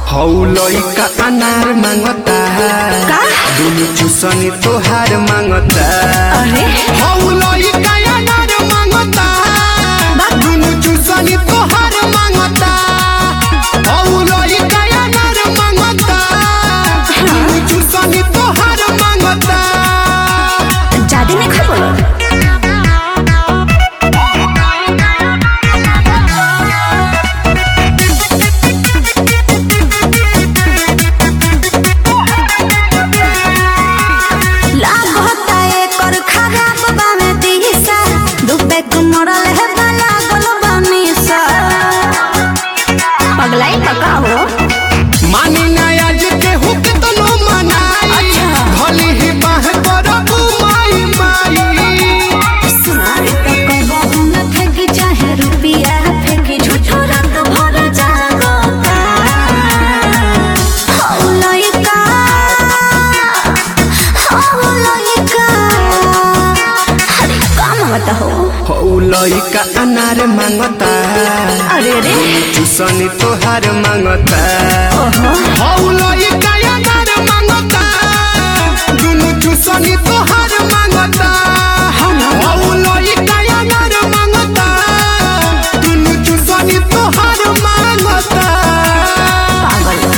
हौ लइका अनार मांगता का? दुनु चुसनी तोहार मांगता अरे हौ लइका अनार मांगता दुनु चुसनी तोहार मांगता हौ लइका अनार मांगता दुनु चुसनी तोहार मांगता ज्यादा नहीं खा बोलो लागता एकर खराब बामे दिशा दुबे को मरल है भला गल बनीसा पगलाई पका हो मानी आज के हुक तनो मनाई अच्छा। भली ही बाह करबू माई माई सुना तो कहबो न फेंकी चाहे रुपिया फेंकी झूठो रात भर जागता हौ लइका हौ लइका अरे का मांगता हो हौ लइका अनार मांगता अरे रे चुसनी तोहार मांगता ओहो हौ लइका अनार मांगता दुनु चुसनी तोहार मांगता हौ लइका अनार मांगता दुनु चुसनी तोहार मांगता पागल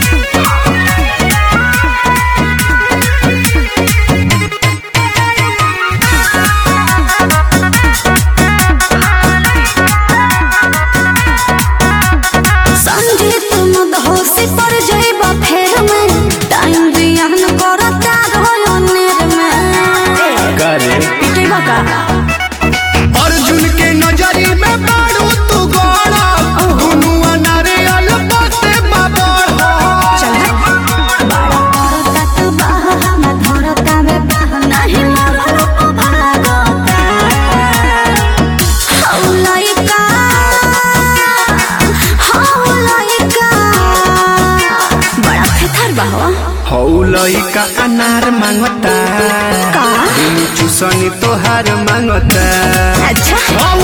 संजीत मदहोशी पर जइबा फेर में टाइम बियान करता रहो नेर में करे पिटेबा का अर्जुन के नजरी में बाड़ू तू गोड़ा दुनु अनारे अलपते बाबड़ चल बड़ा करता तू बाह ना धरता वे बाह नहीं मारो भागता हौ लइका हौ लइका बड़ा फेथर बा हो हौ लइका अनार मांगता का? दुनु चुसनी तोहार मांगता अच्छा हौ